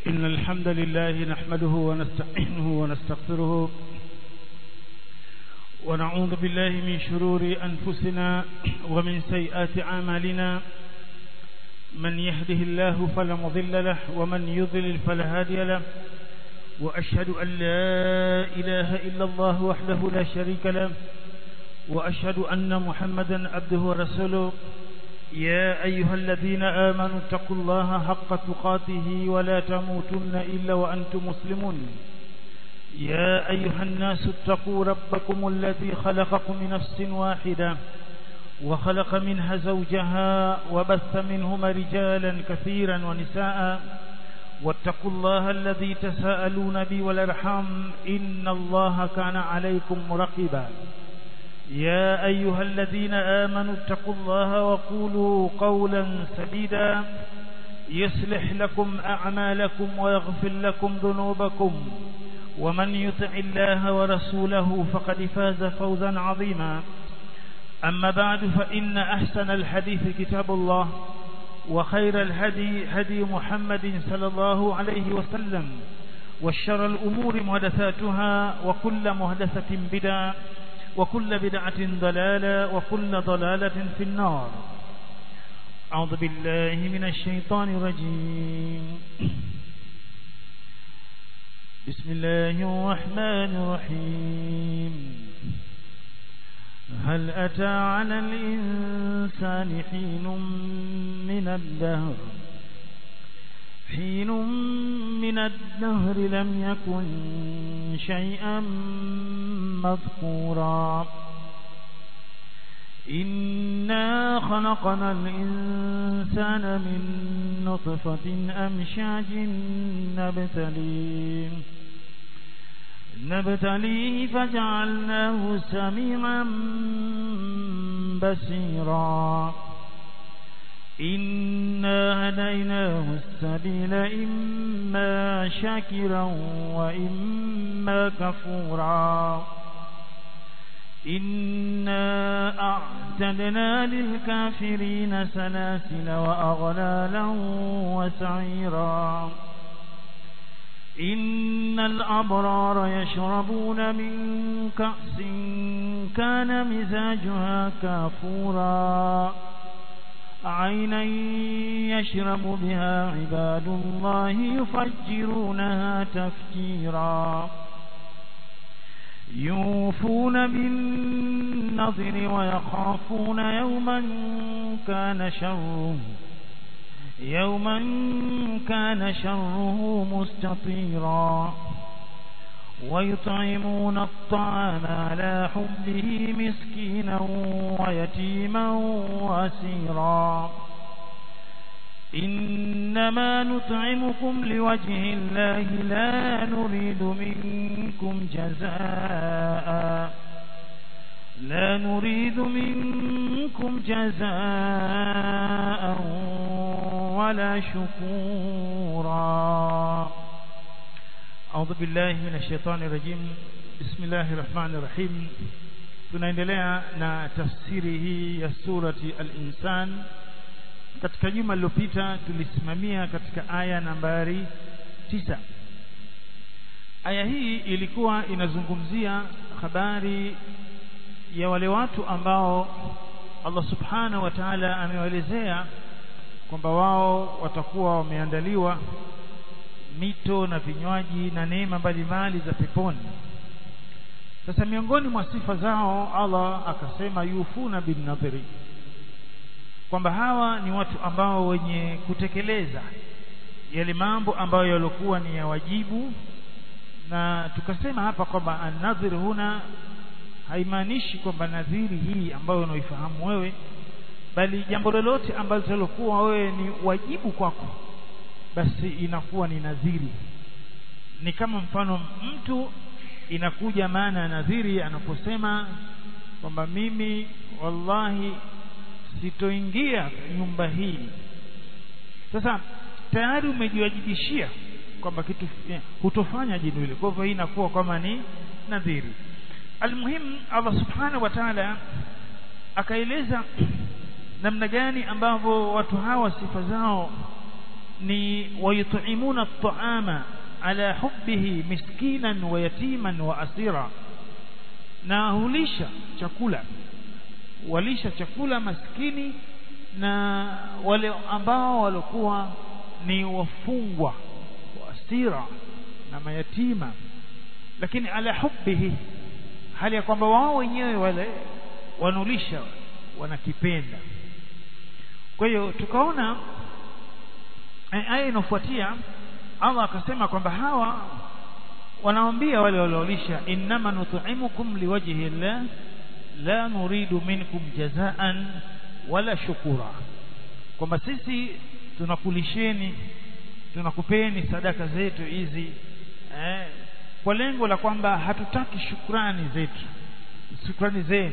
إن الحمد لله نحمده ونستعينه ونستغفره ونعوذ بالله من شرور أنفسنا ومن سيئات أعمالنا من يهده الله فلا مضل له ومن يضلل فلا هادي له وأشهد أن لا إله إلا الله وحده لا شريك له وأشهد أن محمدا عبده ورسوله يا أيها الذين آمنوا اتقوا الله حق تقاته ولا تموتن إلا وأنتم مسلمون يا أيها الناس اتقوا ربكم الذي خلقكم من نفس واحدة وخلق منها زوجها وبث منهما رجالا كثيرا ونساء واتقوا الله الذي تساءلون به والأرحام إن الله كان عليكم مرقبا يا أيها الذين آمنوا اتقوا الله وقولوا قولا سديدا يصلح لكم أعمالكم ويغفر لكم ذنوبكم ومن يطع الله ورسوله فقد فاز فوزا عظيما أما بعد فإن أحسن الحديث كتاب الله وخير الهدي هدي محمد صلى الله عليه وسلم والشر الأمور محدثاتها وكل محدثة بدعة وكل بدعة ضلالة وكل ضلالة في النار أعوذ بالله من الشيطان الرجيم بسم الله الرحمن الرحيم هل أتى على الإنسان حين من الدهر حين من الدهر لم يكن شيئا مذكورا إنا خلقنا الإنسان من نطفة أمشاج نبتليه نبتليه فجعلناه سميعا بصيرا إنا هديناه السبيل إما شاكرا وإما كفورا إنا أعتدنا للكافرين سلاسل وأغلالا وسعيرا إن الأبرار يشربون من كأس كان مزاجها كافورا عينا يشرب بها عباد الله يفجرونها تفجيرا يوفون بالنظر ويخافون يوما كان شره يوما كان شره مستطيرا ويطعمون الطعام على حبه مسكينا ويتيما واسيرا إنما نطعمكم لوجه الله لا نريد منكم جزاء لا نريد منكم جزاء ولا شكورا أعوذ بالله من الشيطان الرجيم بسم الله الرحمن الرحيم tunaendelea na tafsiri hii ya surati al-insan katika juma lililopita tulisimamia katika aya nambari tisa aya hii ilikuwa inazungumzia habari ya wale watu ambao Allah subhanahu wa ta'ala amewaelezea kwamba wao watakuwa wameandaliwa mito na vinywaji na neema mbalimbali za peponi sasa miongoni mwa sifa zao Allah akasema yufuna bin nadhiri kwamba hawa ni watu ambao wenye kutekeleza yale mambo ambayo yalikuwa ni ya wajibu na tukasema hapa kwamba an-nadhir huna haimaanishi kwamba nadhiri hii ambayo unaifahamu wewe bali jambo lolote ambalo lilokuwa wewe ni wajibu kwako basi inakuwa ni nadhiri ni kama mfano mtu inakuja maana ya nadhiri anaposema kwamba mimi wallahi sitoingia nyumba hii sasa tayari umejiwajibishia kwamba kitu hutofanya jino hilo kwa hivyo hii inakuwa kama ni nadhiri almuhimu Allah subhanahu wa ta'ala akaeleza namna gani ambavyo watu hawa sifa zao ni wayut'imuna at-ta'ama ala hubbihi miskinan wa yatiman wa asira na hulisha chakula walisha chakula maskini na wale ambao walikuwa ni wafungwa wa asira na mayatima lakini ala hubbihi hali ya kwamba wao wenyewe wale wanulisha wanakipenda kwa hiyo tukaona aya inofuatia Allah akasema kwamba hawa wanaambia wale waliolisha innama nut'imukum liwajhi Allah la nuridu minkum jazaan wala shukura kwamba sisi tunakulisheni tunakupeni sadaka zetu hizi eh, kwa lengo la kwamba hatutaki shukrani zetu shukrani zenu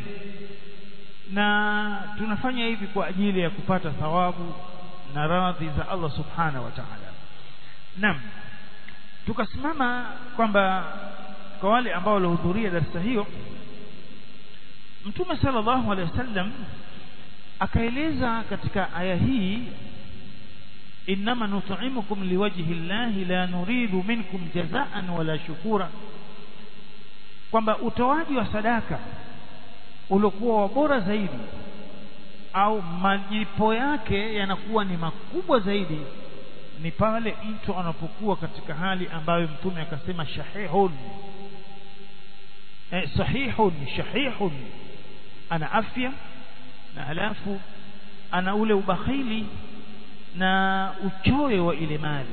na tunafanya hivi kwa ajili ya kupata thawabu na radhi za Allah subhanahu wa ta'ala naam tukasimama kwamba kwa wale ambao walihudhuria darasa hiyo Mtume sallallahu alaihi wasallam akaeleza katika aya hii innama nut'imukum liwajhi llahi la nuridu minkum jazaan wala shukura kwamba utoaji wa sadaka uliokuwa wa bora zaidi au majipo yake yanakuwa ni makubwa zaidi ni pale mtu anapokuwa katika hali ambayo mtume akasema shahihun eh, sahihun shahihun ana afya na halafu ana ule ubakhili na uchoyo wa ile mali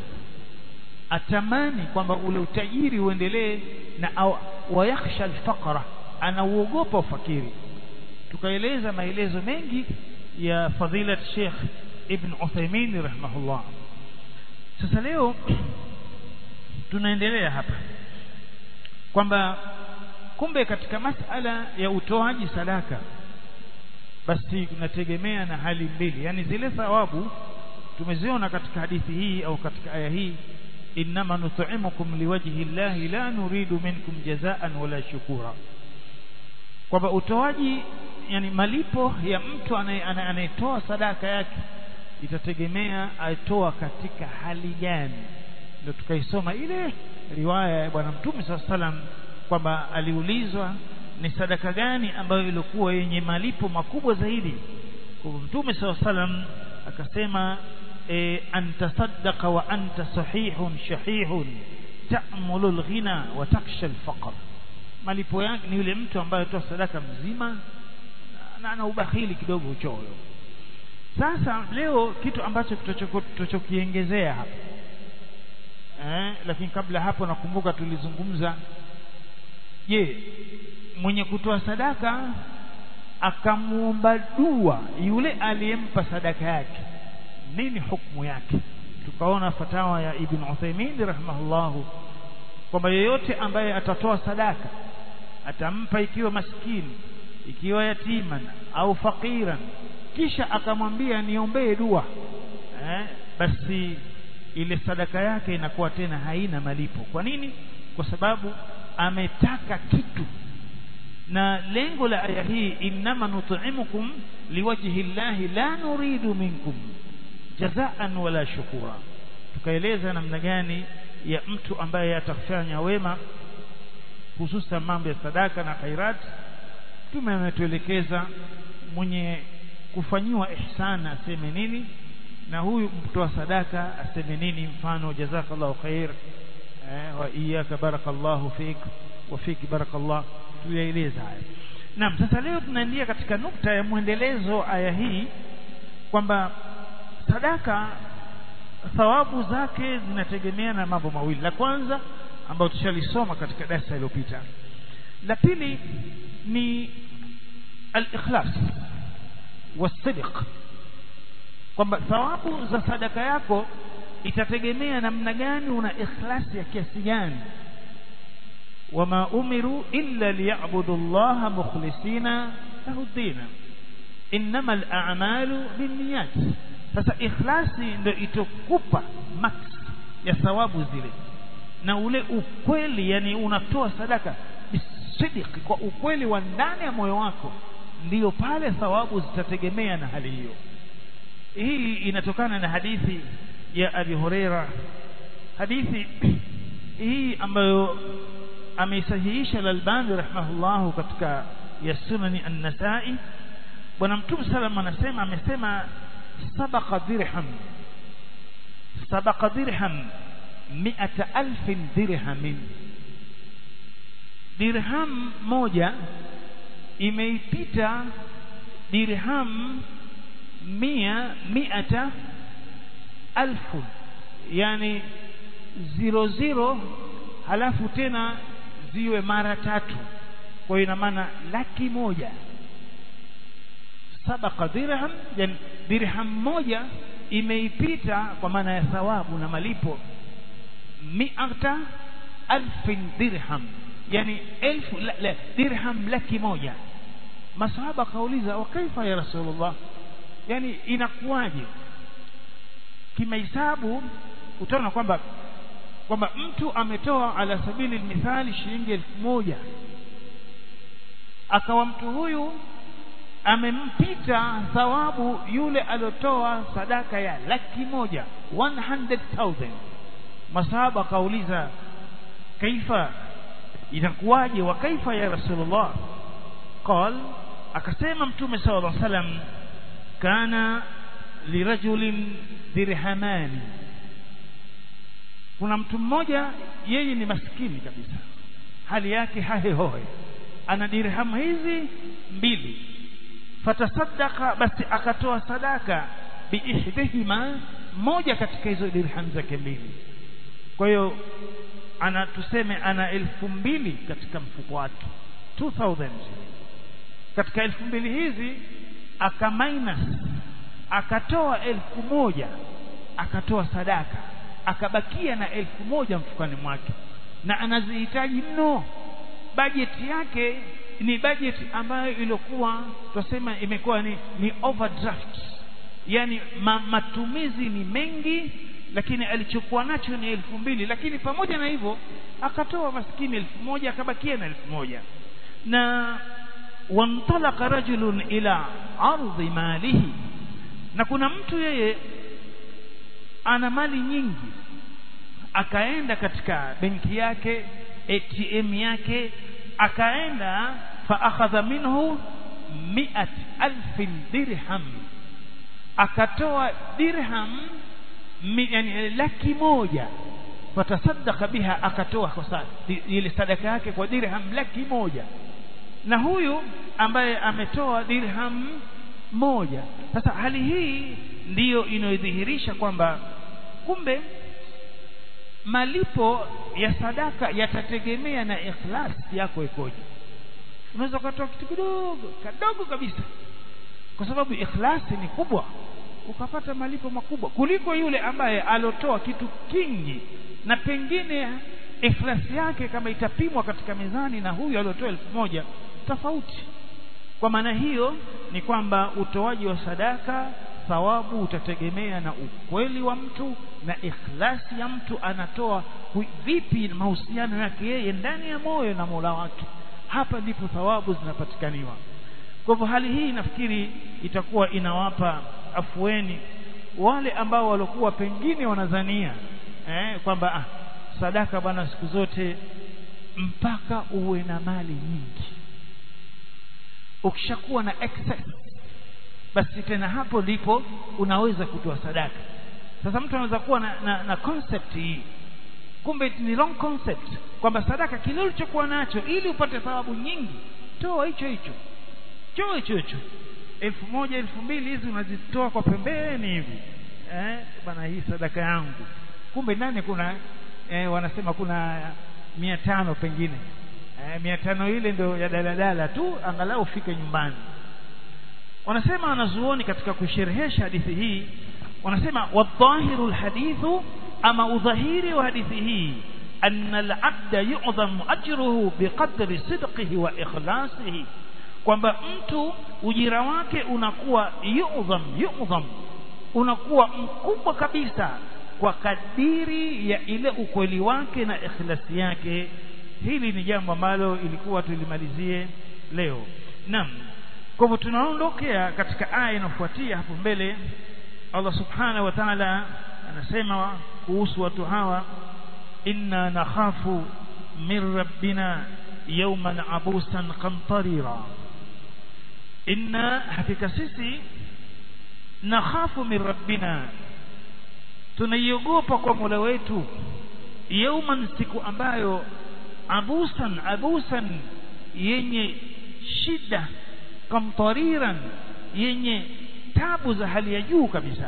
atamani kwamba ule utajiri uendelee na au wayakhsha alfaqra anauogopa ufakiri tukaeleza maelezo mengi ya fadhilat Sheikh Ibn Uthaymeen rahimahullah sasa leo tunaendelea hapa kwamba kumbe katika masala ya utoaji sadaka basi kunategemea na hali mbili yani zile thawabu tumeziona katika hadithi hii au katika aya hii innama nut'imukum liwajhi llahi la nuridu minkum jazaan wala shukura kwamba utoaji yani malipo ya mtu anayetoa sadaka yake itategemea aitoa katika hali gani ndio tukaisoma ile riwaya ya bwana mtume saa salam kwamba aliulizwa ni sadaka gani ambayo ilikuwa yenye malipo makubwa zaidi kwa mtume saa salam akasema e, antasaddaqa wa anta sahihun shahihun ta'mulu alghina wa taksha alfaqr malipo yake ni yule mtu ambaye atoa sadaka mzima na ana ubakhili kidogo uchoyo sasa leo kitu ambacho tutachokiongezea hapa eh, lakini kabla hapo nakumbuka tulizungumza je mwenye kutoa sadaka akamuomba dua yule aliyempa sadaka yake nini hukumu yake tukaona fatawa ya Ibn Uthaymeen rahimahullahu kwamba yeyote ambaye atatoa sadaka atampa ikiwa maskini ikiwa yatima au fakiran kisha akamwambia niombee dua eh, basi ile sadaka yake inakuwa tena haina malipo kwa nini kwa sababu ametaka kitu na lengo la aya hii innama nut'imukum liwajhi llahi la nuridu minkum jazaan wala shukura tukaeleza namna gani ya mtu ambaye atafanya wema hususan mambo ya sadaka na khairat mtume ametuelekeza mwenye kufanyiwa ihsan aseme nini na huyu mtoa sadaka aseme nini mfano jazakallahu khair eh, wa iyyaka barakallahu fik wa fiki barakallah tuyaeleza haya naam sasa leo tunaingia katika nukta ya mwendelezo aya hii kwamba sadaka thawabu zake zinategemea na mambo mawili la kwanza ambayo tushalisoma katika darasa iliyopita la pili ni al-ikhlas wasidq kwamba thawabu za sadaka yako itategemea namna gani una ikhlasi ya kiasi gani wama umiru illa liya'budu Allah mukhlisina lahu dina innama al-a'malu binniyat sasa ikhlasi ndio itokupa max ya thawabu zile na ule ukweli yani unatoa sadaka bisidiki kwa ukweli wa ndani ya moyo wako ndiyo pale thawabu zitategemea na hali hiyo hii inatokana na hadithi ya Abi Huraira hadithi hii ambayo ameisahihisha al-Albani rahimahullahu katika ya sunani an-Nasa'i bwana mtume sallam anasema amesema sabaqa dirham sabaqa dirham mi'ata alfin dirhamin dirham moja imeipita dirham mia miata alfu yani zero zero halafu tena ziwe mara tatu kwa hiyo ina maana laki moja sabaqa dirham yani dirham moja imeipita kwa maana ya thawabu na malipo miata alfin dirham yani elfu la, la, dirham laki moja masahaba kauliza wa kaifa ya rasulullah yani inakuwaje kimahesabu utaona kwamba kwamba mtu ametoa ala sabili mithali shilingi elfu moja akawa mtu huyu amempita thawabu yule aliotoa sadaka ya laki moja 100,000 masahaba akauliza kaifa inakuwaje wa kaifa ya rasulullah qal akasema mtume sallallahu alaihi wasallam kana lirajulin dirhamani kuna mtu mmoja yeye ni maskini kabisa hali yake hahehoe ana dirhamu hizi mbili fatasaddaqa basi akatoa sadaka biihdihima moja katika hizo dirham zake mbili kwa hiyo ana tuseme ana elfu mbili katika mfuko wake 2000 katika elfu mbili hizi aka minus akatoa elfu moja akatoa sadaka akabakia na elfu moja mfukani mwake na anazihitaji mno bajeti yake ni bajeti ambayo ilikuwa tusema imekuwa ni, ni overdraft yani ma, matumizi ni mengi lakini alichokuwa nacho ni elfu mbili lakini pamoja na hivyo akatoa maskini elfu moja akabakia na elfu moja na wantalaqa rajulun ila ardhi malihi na kuna mtu yeye ana mali nyingi akaenda katika benki yake ATM yake akaenda fa akhadha minhu mi'at alfin dirham akatoa dirham mi, yani laki moja fatasaddaqa biha akatoa kwa ile sadaka yake kwa dirham laki moja na huyu ambaye ametoa dirham moja sasa hali hii ndiyo inayodhihirisha kwamba kumbe malipo ya sadaka yatategemea na ikhlas yako ikoje unaweza ukatoa kitu kidogo kadogo kabisa kwa sababu ikhlasi ni kubwa ukapata malipo makubwa kuliko yule ambaye alotoa kitu kingi na pengine ikhlasi yake kama itapimwa katika mizani na huyu aliotoa elfu moja tofauti kwa maana hiyo ni kwamba utoaji wa sadaka thawabu utategemea na ukweli wa mtu na ikhlasi ya mtu anatoa vipi mahusiano yake yeye ndani ya moyo na Mola wake hapa ndipo thawabu zinapatikaniwa kwa hivyo hali hii nafikiri itakuwa inawapa afueni wale ambao walikuwa pengine wanadhania eh, kwamba ah, sadaka bwana siku zote mpaka uwe na mali nyingi ukishakuwa na excess basi tena hapo ndipo unaweza kutoa sadaka sasa mtu anaweza kuwa na, na, na concept hii kumbe ni wrong concept kwamba sadaka kile ulichokuwa nacho ili upate thawabu nyingi toa hicho hicho toa hicho hicho elfu moja elfu mbili hizi unazitoa kwa pembeni hivi eh, bana hii sadaka yangu kumbe ndani kuna eh, wanasema kuna mia tano pengine eh, mia tano ile ndio ya daladala tu angalau ufike nyumbani wanasema wanazuoni katika kusherehesha hadithi hii wanasema wadhahiru lhadithu ama udhahiri wa hadithi hii anna alabda yu'dhamu ajruhu biqadri sidqihi wa ikhlasihi kwamba mtu ujira wake unakuwa yu'dham yu'dham unakuwa mkubwa kabisa kwa kadiri ya ile ukweli wake na ikhlasi yake hili ni jambo ambalo ilikuwa tulimalizie leo naam kwa hivyo tunaondokea katika aya inayofuatia hapo mbele Allah subhanahu wa ta'ala anasema kuhusu watu hawa inna nakhafu min rabbina yawman abusan qamtarira inna hakika sisi nakhafu min rabbina tunaiogopa kwa Mola wetu yauman siku ambayo abusan abusan yenye shida kamtariran yenye tabu za hali ya juu kabisa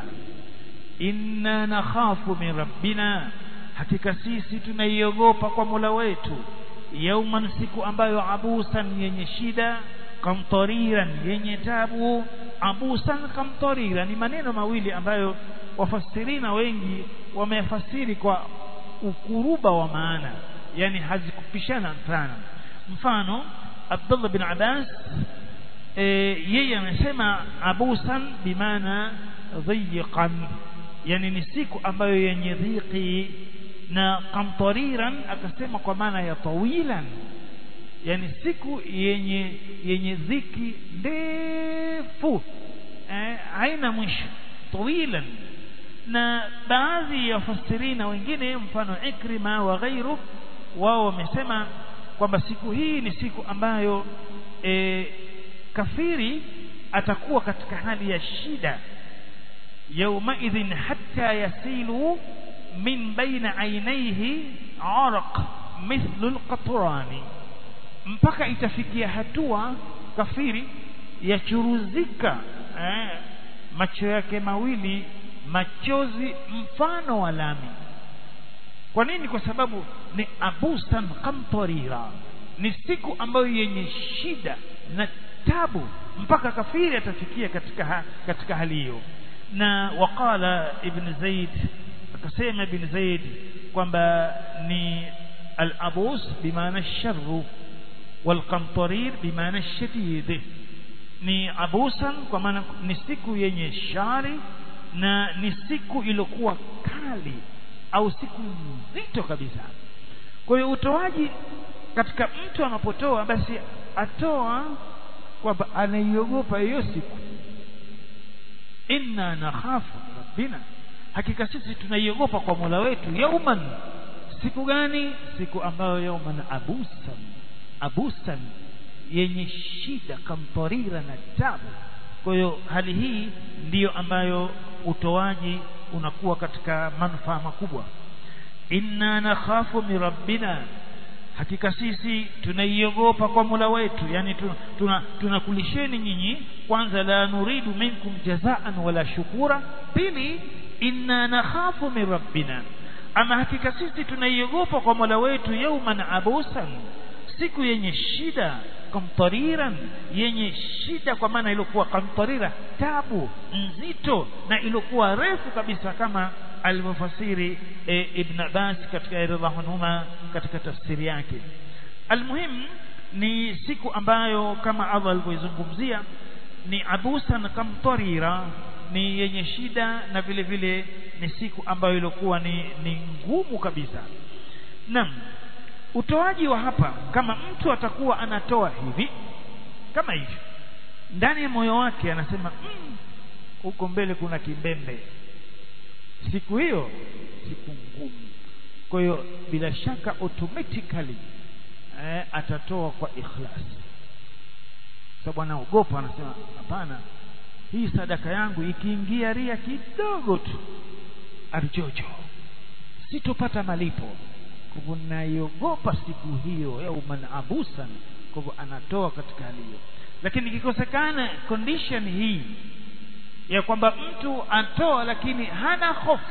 inna nakhafu min rabbina hakika sisi tunaiogopa kwa Mola wetu yauman siku ambayo abusan yenye shida kamtariran yenye tabu abusan kamtarira ni maneno mawili ambayo wafasirina wengi wamefasiri kwa ukuruba wa maana yani hazikupishana sana mfano Abdullah bin Abbas e, yeye amesema abusan bimaana dhiqan yani ni siku ambayo yenye dhiki na kamtariran akasema kwa maana ya tawilan yani siku yenye yenye dhiki ndefu eh, haina mwisho tawilan na baadhi ya wafasirina wengine mfano Ikrima wa ghairu wao wamesema kwamba siku hii ni siku ambayo e, kafiri atakuwa katika hali ya shida yaumaidhin hatta yasilu min baina ainaihi araq mithlu alqatrani mpaka itafikia hatua kafiri yachuruzika eh, macho yake mawili machozi mfano wa lami kwa nini kwa sababu ni abusan kamtarira ni siku ambayo yenye shida na tabu mpaka kafiri atafikia katika ha, katika hali hiyo na waqala ibn zaid akasema ibn zaid kwamba ni al-abus bimaana sharru والقمطرير بمعنى الشديد ni abusan kwa maana ni siku yenye shari na ni siku iliyokuwa kali au siku nzito kabisa kwa hiyo utoaji katika mtu anapotoa basi atoa kwamba anaiogopa hiyo siku inna nakhafu rabbina hakika sisi tunaiogopa kwa Mola wetu yauman siku gani siku ambayo yauman abusan abusan yenye shida kamtarira na tabu kwa hiyo hali hii ndiyo ambayo utoaji unakuwa katika manufaa makubwa inna nakhafu min rabbina hakika sisi tunaiogopa kwa Mola wetu yani tunakulisheni tuna nyinyi kwanza la nuridu minkum jazaan wala shukura pili inna nakhafu min rabbina ama hakika sisi tunaiogopa kwa Mola wetu yauman abusan siku yenye shida kamtariran yenye shida kwa maana ilikuwa kamtarira tabu nzito na ilikuwa refu kabisa kama alivyofasiri e, Ibn Abbas katika radhiallahu anhuma katika tafsiri yake almuhim ni siku ambayo kama Allah alivyoizungumzia ni abusan kamtarira ni yenye shida na vile vile ni siku ambayo ilikuwa ni, ni ngumu kabisa naam utoaji wa hapa kama mtu atakuwa anatoa hivi kama hivi ndani ya moyo wake anasema huko mm, mbele kuna kimbembe siku hiyo siku ngumu kwa hiyo bila shaka automatically eh, atatoa kwa ikhlas sababu anaogopa anasema hapana hii sadaka yangu ikiingia ria kidogo tu arjojo sitopata malipo kwa hivyo naiogopa siku hiyo yauman abusan kwa hivyo anatoa katika hali hiyo lakini ikikosekana condition hii ya kwamba mtu atoa lakini hana hofu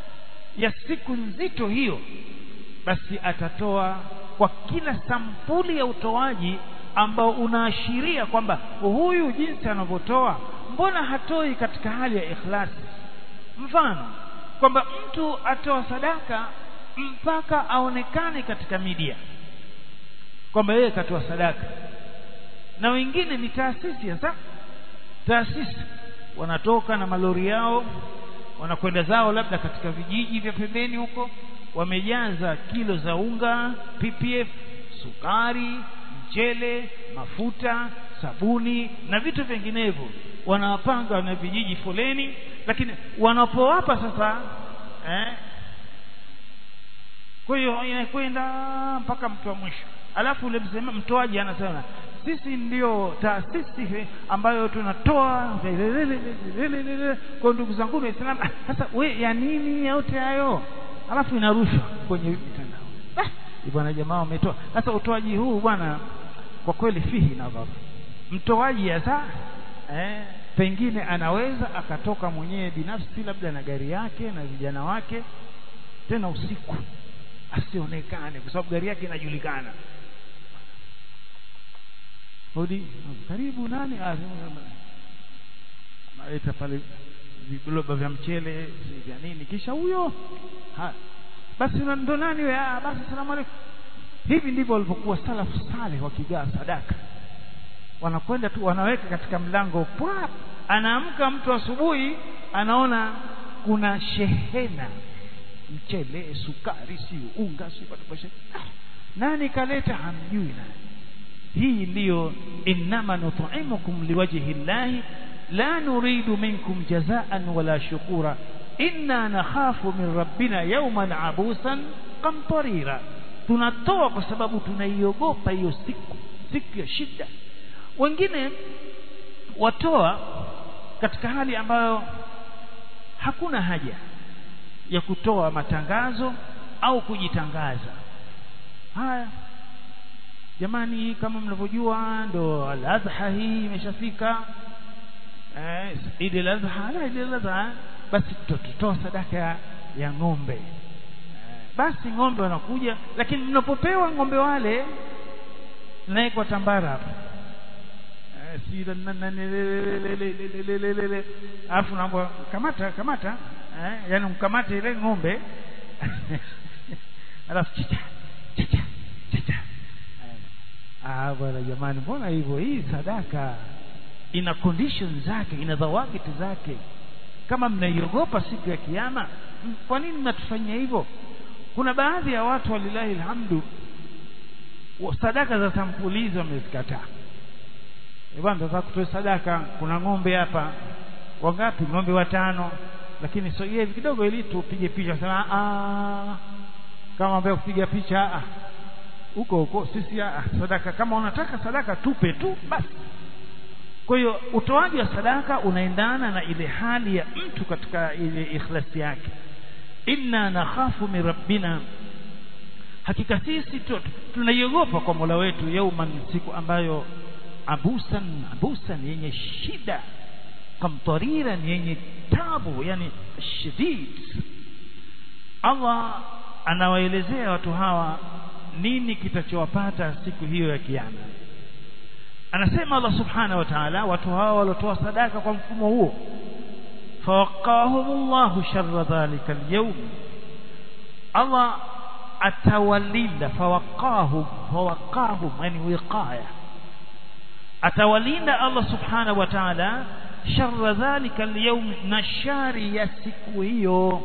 ya siku nzito hiyo basi atatoa kwa kila sampuli ya utoaji ambao unaashiria kwamba huyu jinsi anavyotoa mbona hatoi katika hali ya ikhlasi mfano kwamba mtu atoa sadaka mpaka aonekane katika media kwamba yeye katoa sadaka na wengine ni taasisi hasa taasisi wanatoka na malori yao wanakwenda zao labda katika vijiji vya pembeni huko wamejaza kilo za unga PPF sukari mchele mafuta sabuni na vitu vinginevyo wanawapanga na vijiji foleni lakini wanapowapa sasa eh kwa hiyo inakwenda mpaka mtu wa mwisho alafu ule msema mtoaji anasema sisi ndio taasisi ambayo tunatoa kwa ndugu zangu waislamu sasa we ya nini yote hayo alafu inarushwa kwenye mitandao ah, bwana jamaa wametoa sasa utoaji huu bwana kwa kweli fihi nadhar mtoaji hasa eh, pengine anaweza akatoka mwenyewe binafsi labda na gari yake na vijana wake tena usiku asionekane kwa sababu gari yake inajulikana hodi karibu nani naita pale viloba vya mchele vya nini kisha huyo basi ndo nani we ah basi salamu alaykum hivi ndivyo walivyokuwa salafu saleh wakigaa sadaka wanakwenda tu wanaweka katika mlango pwap anaamka mtu asubuhi anaona kuna shehena mchele sukari si unga si ah, nani kaleta hamjui nani hii ndiyo innama nut'imukum liwajhi llahi la nuridu minkum jazaan wala shukura inna nakhafu min rabbina yawman abusan qamtarira tunatoa kwa sababu tunaiogopa hiyo siku siku ya shida wengine watoa katika hali ambayo hakuna haja ya kutoa matangazo au kujitangaza haya jamani kama mnavyojua ndo al-adha hii imeshafika eh Eid al-adha la Eid al-adha basi tutatoa sadaka ya, ya ng'ombe eh, basi ng'ombe wanakuja lakini mnapopewa ng'ombe wale naye kwa tambara hapa eh si alafu naomba kamata kamata eh yani mkamate ile ng'ombe alafu chicha chicha chicha ah bwana jamani mbona hivyo hii sadaka ina condition zake ina dhawabiti zake kama mnaiogopa siku ya kiyama kwa nini mnatufanyia hivyo kuna baadhi ya watu walilahi alhamdu sadaka za sampuli hizo wamezikataa bwana tunataka kutoa sadaka kuna ng'ombe hapa wangapi ng'ombe watano lakini so hivi kidogo ili tupige picha sema ah kama ambaye kupiga picha ah huko huko sisi ah, sadaka kama unataka sadaka tupe tu basi kwa hiyo utoaji wa sadaka unaendana na ile hali ya mtu katika ile ikhlasi yake inna nakhafu min rabbina hakika sisi tunaiogopa kwa Mola wetu yauman siku ambayo abusan abusan yenye shida kamtariran yenye tabu yani shadid Allah anawaelezea watu hawa nini kitachowapata siku hiyo ya kiyama anasema Allah subhanahu wa ta'ala watu hawa waliotoa sadaka kwa mfumo huo fawaqahumullahu sharra dhalika alyawm Allah atawalinda fawaqahum fawaqahum yani wiqaya atawalinda Allah subhanahu wa ta'ala sharra dhalika alyawm na shari ya siku hiyo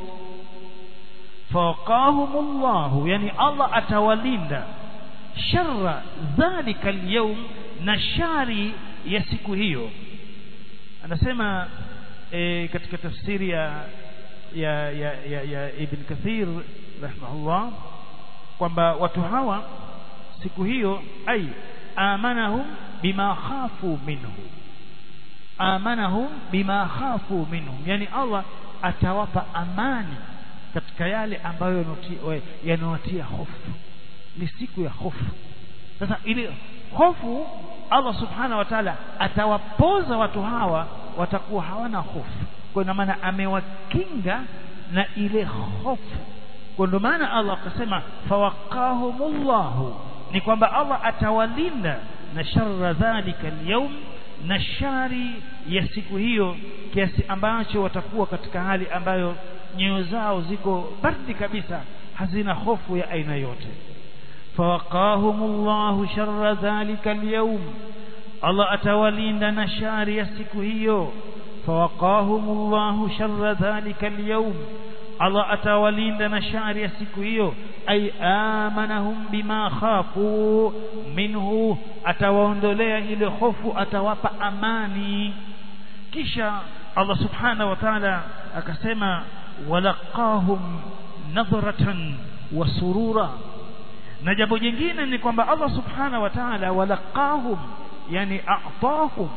fawaqahumullahu yani Allah atawalinda sharra dhalika alyawm na shari ya siku hiyo anasema e, katika tafsiri ya ya, ya, ya, ya Ibn Kathir rahimahullah kwamba watu hawa siku hiyo ai amanahum bima khafu minhu amanahum bima khafu minhum yani Allah atawapa amani katika yale ambayo yanawatia hofu ni siku ya hofu sasa ile hofu Allah subhanahu wa ta'ala atawapoza watu hawa watakuwa hawana hofu kwa ina maana amewakinga na ile hofu kwa ndio maana Allah akasema fawaqahumullahu ni kwamba Allah atawalinda na sharra dhalika alyawm na shari ya siku hiyo kiasi ambacho watakuwa katika hali ambayo nyoyo zao ziko baridi kabisa hazina hofu ya aina yote fawaqahumullahu sharra dhalika alyawm Allah atawalinda na shari ya siku hiyo fawaqahumullahu sharra dhalika alyawm Allah atawalinda na shari ya siku hiyo ay amanahum bima khafu minhu atawaondolea ile hofu atawapa amani kisha Allah subhanahu wa ta'ala akasema walaqahum nadhratan wa surura na jambo jingine ni kwamba Allah subhanahu wa ta'ala walaqahum yani a'tahum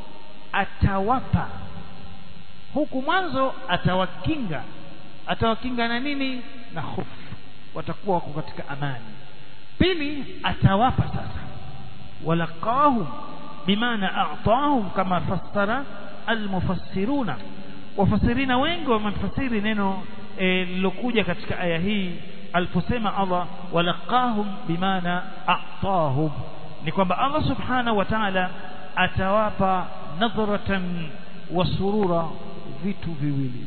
atawapa huku mwanzo atawakinga atawakinga na nini na hofu watakuwa wako katika amani pili atawapa sasa walaqahum bimaana a'tahum kama fassara almufassiruna wafasirina wengi wamefasiri neno lilokuja katika aya hii aliposema Allah walaqahum bimaana a'tahum ni kwamba Allah subhanahu wa ta'ala atawapa nadhratan wa surura vitu viwili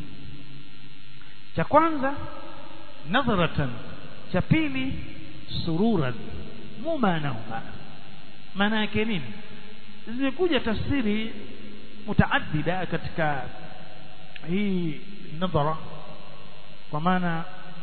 cha kwanza nadhratan cha pili sururan mumanahuma maana yake nini zimekuja tafsiri mutaaddida katika hii nadhara kwa maana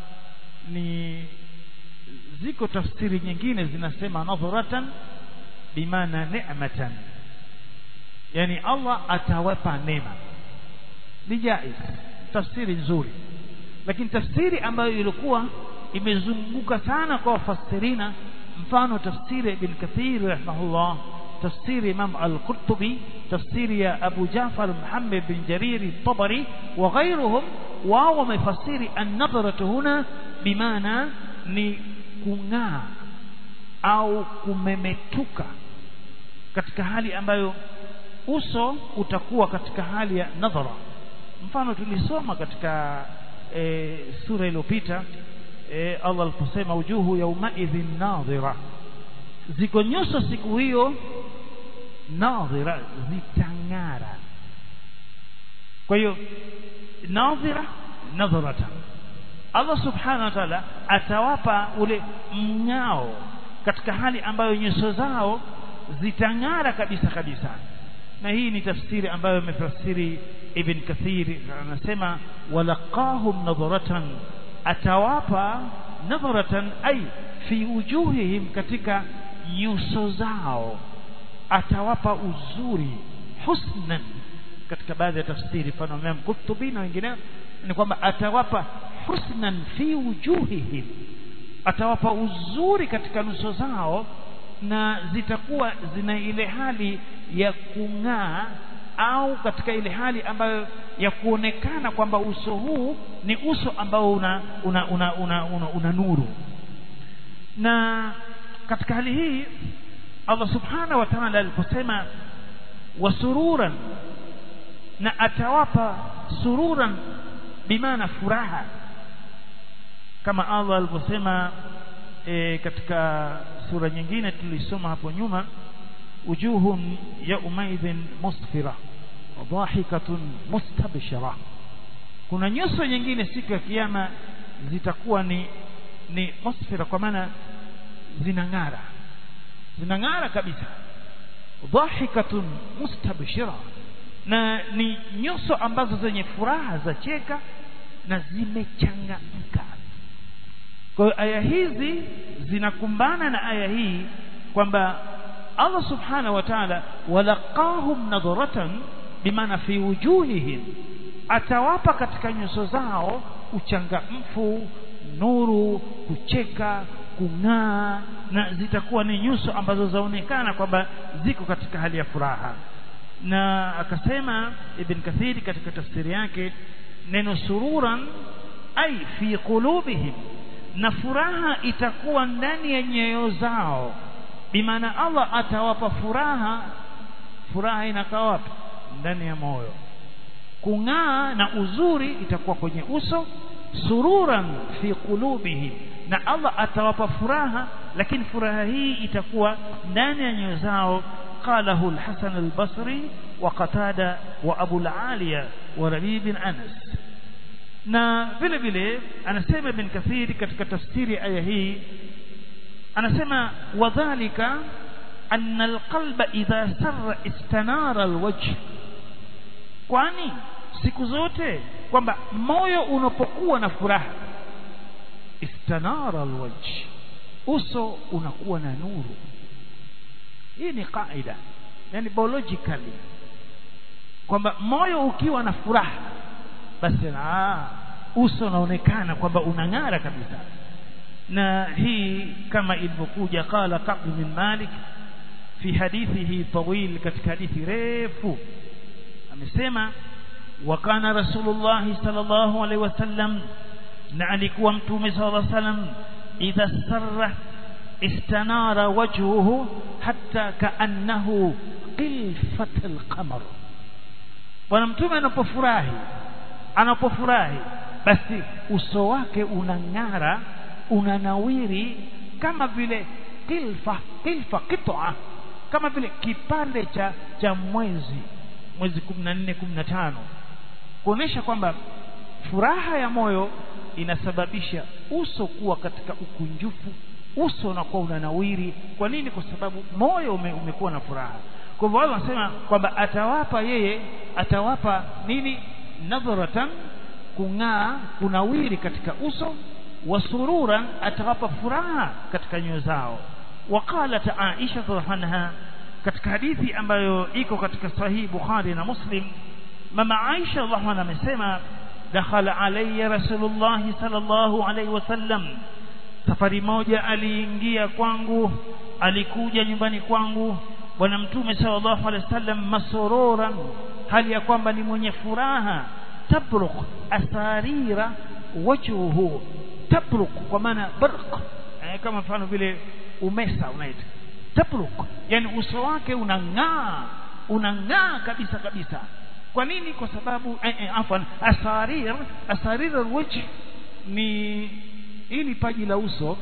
ni ziko tafsiri nyingine zinasema nadhratan bimaana ni'matan yani Allah atawapa neema ni jaiz tafsiri nzuri lakini tafsiri ambayo ilikuwa imezunguka sana kwa wafasirina mfano tafsiri ibn kathir rahimahullah tafsiri imam al-qurtubi tafsiri ya abu jafar muhammad bin jariri tabari wa ghayruhum wao wamefasiri an-nadhratu huna bimaana ni kung'aa au kumemetuka katika hali ambayo uso utakuwa katika hali ya nadhara mfano tulisoma katika e, sura iliyopita e, Allah aliposema ujuhu yaumaidhin nadhira ziko nyuso siku hiyo nadhira zitang'ara kwa hiyo nadhira nadharatan Allah subhanahu wa ta'ala atawapa ule mng'ao katika hali ambayo nyuso zao zitang'ara kabisa kabisa na hii ni tafsiri ambayo imefasiri Ibn Kathir anasema walaqahum nadharatan atawapa nadharatan ay fi wujuhihim katika nyuso zao atawapa uzuri husnan katika baadhi ya tafsiri mfano Imam Qurtubi na wengineo ni kwamba atawapa husnan fi wujuhihim atawapa uzuri katika nyuso zao na zitakuwa zina ile hali ya kung'aa au katika ile hali ambayo ya kuonekana kwamba uso huu ni uso ambao una una, una, una, una, una nuru na katika hali hii Allah subhanahu wa ta'ala aliposema wasururan na atawapa sururan bimaana furaha kama Allah aliposema e, katika sura nyingine tulisoma hapo nyuma wujuhun yaumaidhin musfira dhahikatun mustabshira kuna nyuso nyingine siku ya kiyama zitakuwa ni ni musfira kwa maana zinang'ara zinang'ara kabisa dhahikatun mustabshira na ni nyuso ambazo zenye furaha za cheka na zimechangamka kwa hiyo aya hizi zinakumbana na aya hii kwamba Allah subhanahu wa ta'ala walaqahum nadharatan bimaana fi wujuhihim atawapa katika nyuso zao uchangamfu nuru kucheka kung'aa na zitakuwa ni nyuso ambazo zaonekana kwamba ziko katika hali ya furaha na akasema ibn kathiri katika tafsiri yake neno sururan ai fi qulubihim na furaha itakuwa ndani ya nyoyo zao bimaana Allah atawapa furaha furaha inakaa wapi ndani ya moyo kung'aa na uzuri itakuwa kwenye uso sururan fi qulubihim na Allah atawapa furaha lakini furaha hii itakuwa ndani ya nyoyo zao قاله الحسن البصري وقتادة وأبو العالية وربيع بن أنس na vile vile anasema ibn kathiri katika tafsiri aya hii anasema wadhālika anna alqalba idha sarra istanara alwajh kwani siku zote kwamba moyo unapokuwa na furaha istanara alwajh uso unakuwa na nuru hii ni kaida yani biologically kwamba moyo ukiwa na furaha basi ah uso unaonekana kwamba unang'ara kabisa na hii kama ilivyokuja qala Ka'b bin Malik fi hadithihi tawil katika hadithi refu amesema wa kana rasulullah sallallahu alaihi wasallam na alikuwa mtume sallallahu alaihi wasallam idha sarra istanara wajhuhu hatta kaannahu qilfat alqamar bwana mtume anapofurahi anapofurahi basi uso wake unang'ara unanawiri kama vile kilfa kilfa qit'a kama vile kipande cha cha mwezi mwezi 14 15 kuonesha kwamba furaha ya moyo inasababisha uso kuwa katika ukunjufu uso unakuwa unanawiri kwa nini kwa sababu moyo ume, umekuwa na furaha kwa hivyo wao wanasema kwamba atawapa yeye atawapa nini nadharatan kung'aa kunawiri katika uso wasururan atawapa furaha katika nyoyo zao waqalat Aisha radhiallahu anha katika hadithi ambayo iko katika sahihi Bukhari na Muslim mama Aisha radhiallahu anha amesema dakhala alayya rasulullah sallallahu alayhi wasallam safari moja aliingia kwangu alikuja nyumbani kwangu bwana mtume sallallahu alayhi wasallam masururan hali ya kwamba ni mwenye furaha tabruk asarira wajhuhu tabruk kwa maana barq eh, kama mfano vile umesa unaita tabruk yani uso wake unang'aa unang'aa kabisa kabisa kwa nini kwa sababu eh, eh, afwan asarir asarir alwajh ni ili paji la uso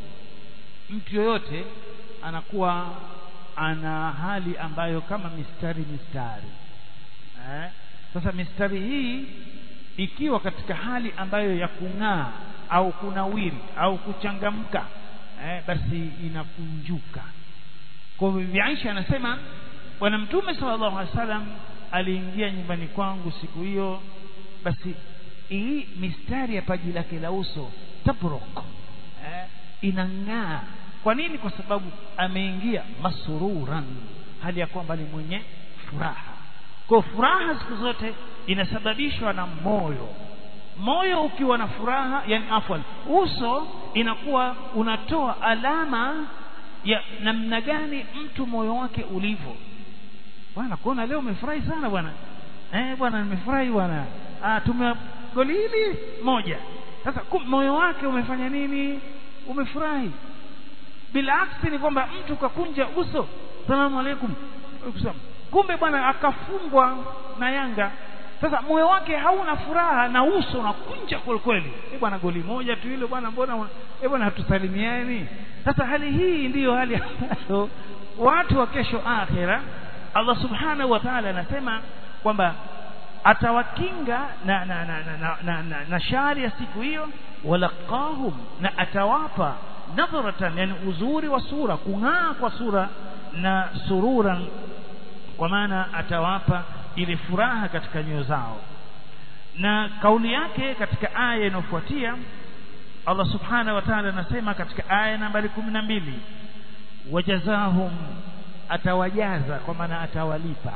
mtu yoyote anakuwa ana hali ambayo kama mistari mistari eh? sasa mistari hii ikiwa katika hali ambayo ya kung'aa au kunawiri au kuchangamka eh, basi inakunjuka kwa hivyo Aisha anasema bwana mtume sallallahu alaihi wasallam aliingia nyumbani kwangu siku hiyo basi hii mistari ya paji lake la uso tabruk eh, inang'aa kwa nini kwa sababu ameingia masururan hali ya kwamba ni mwenye furaha kwa furaha siku zote inasababishwa na moyo moyo ukiwa na furaha yani afwan uso inakuwa unatoa alama ya namna gani mtu moyo wake ulivyo bwana kuona leo umefurahi sana bwana eh bwana nimefurahi bwana ah tume goli hili moja sasa moyo wake umefanya nini umefurahi bila aksi ni kwamba mtu kakunja uso salamu alaikum kumbe bwana akafungwa na Yanga sasa moyo wake hauna furaha na uso unakunja kweli kweli eh bwana goli moja tu ile bwana mbona eh bwana hatusalimiani sasa hali hii ndiyo hali ambayo watu wa kesho akhira Allah subhanahu wa ta'ala anasema kwamba atawakinga na na na, na, na, na, na, na shari ya siku hiyo walaqahum na atawapa nadharatan yani uzuri wa sura kung'aa kwa sura na sururan kwa maana atawapa ile furaha katika nyoyo zao na kauli yake katika aya inayofuatia Allah subhanahu wa ta'ala anasema katika aya nambari kumi na mbili wajazahum atawajaza kwa maana atawalipa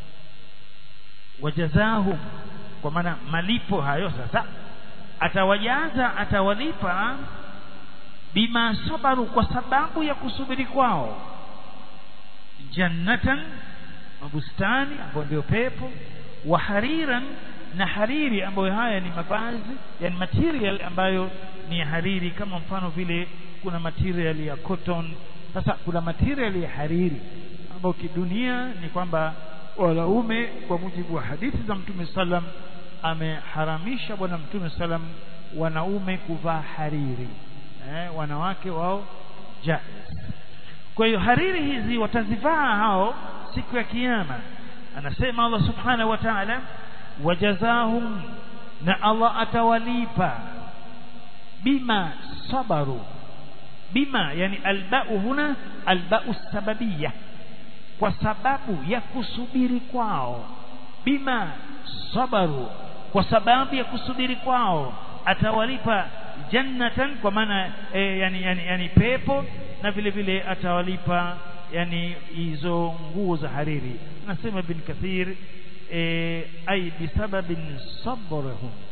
wajazahum kwa maana malipo hayo sasa atawajaza atawalipa bima sabaru kwa sababu ya kusubiri kwao jannatan mabustani ambayo ndio pepo wa hariran na hariri ambayo haya ni mavazi yani material ambayo ni hariri kama mfano vile kuna material ya cotton sasa kuna material ya hariri ambayo kidunia ni kwamba wanaume kwa mujibu wa hadithi za mtume sallam ameharamisha bwana mtume sallam wanaume kuvaa hariri eh, wanawake wao jaiz kwa hiyo hariri hizi watazivaa hao siku ya kiyama anasema Allah subhanahu wa ta'ala wajazahum na Allah atawalipa bima sabaru bima yani alba'u huna alba'u sababiyya kwa sababu ya kusubiri kwao bima sabaru kwa sababu ya kusubiri kwao atawalipa jannatan kwa maana e, yani, yani, yani pepo na vile vile atawalipa yani hizo nguo za hariri nasema ibn kathir e, ay bisababin sabrahum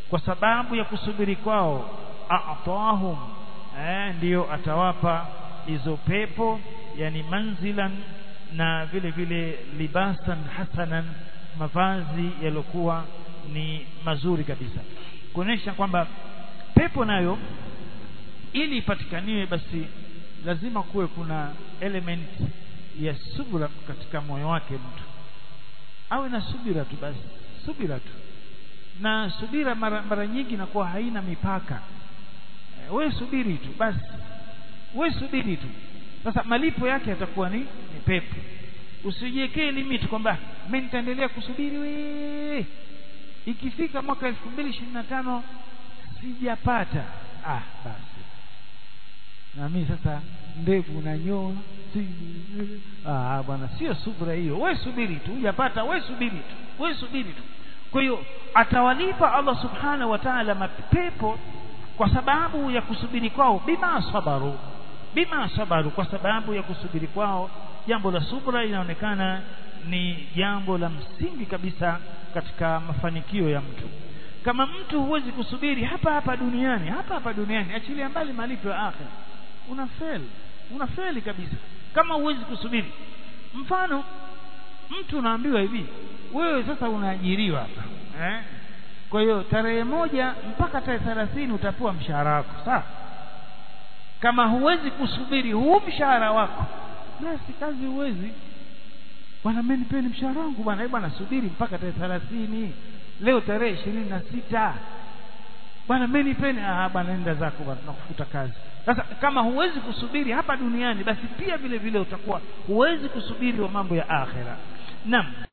kwa sababu ya kusubiri kwao a'tahum eh, ndiyo atawapa hizo pepo yani manzilan na vile vile libasan hasanan mavazi yaliokuwa ni mazuri kabisa kuonesha kwamba pepo nayo ili ipatikaniwe basi lazima kuwe kuna element ya subira katika moyo wake mtu awe na subira tu basi subira tu na subira mara, mara nyingi inakuwa haina mipaka e, we subiri tu basi we subiri tu sasa malipo yake yatakuwa ni, ni pepo usijiwekee limit kwamba mimi nitaendelea kusubiri we ikifika mwaka elfu mbili ishirini na tano sijapata ah basi na mimi sasa ndevu nanyoa si ah bwana sio subira hiyo we subiri tu hujapata we subiri tu we subiri tu kwa hiyo atawalipa Allah subhanahu wa ta'ala mapepo kwa sababu ya kusubiri kwao bima sabaru bima sabaru kwa sababu ya kusubiri kwao jambo la subra inaonekana ni jambo la msingi kabisa katika mafanikio ya mtu kama mtu huwezi kusubiri hapa hapa duniani hapa hapa duniani achilia mbali malipo ya akhira unafeli unafeli kabisa kama huwezi kusubiri mfano mtu unaambiwa hivi wewe sasa unaajiriwa hapa eh? kwa hiyo tarehe moja mpaka tarehe thelathini utapewa mshahara wako sawa kama huwezi kusubiri huu mshahara wako basi kazi huwezi bwana mimi nipeni mshahara wangu bwana hebu bwana subiri mpaka tarehe thelathini leo tarehe ishirini na sita bwana mimi nipeni ah bwana nenda zako bwana tunakufuta kazi sasa kama huwezi kusubiri hapa duniani basi pia vile vile utakuwa huwezi kusubiri wa mambo ya akhera naam